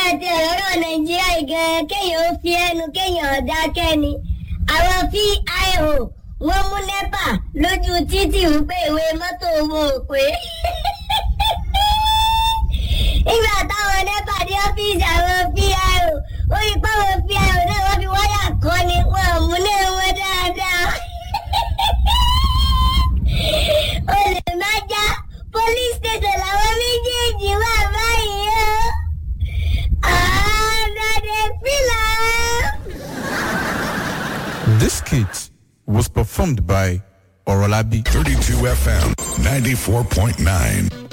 àti ọ̀rọ̀ nàìjíríà gan kéèyàn ó fi ẹnu kéèyàn ọ̀dà kẹ́ni àwọn fíìhò wọ́n mú nẹ́pà lójú títì wípé ìwé mọ́tò wọn ò pé nígbà táwọn nẹ́pà dé ọ́fíìsì àwọn fíìhò ó rí páwọn fíìhò náà wọ́n fi wáyà kọ́ ni wọn ò mú náà wọn dáadáa olè má já police station làwọn méjèèjì wà báyìí o. àádọ́dẹ fìlà. This skit was performed by Orolabi. 32 FM 94.9.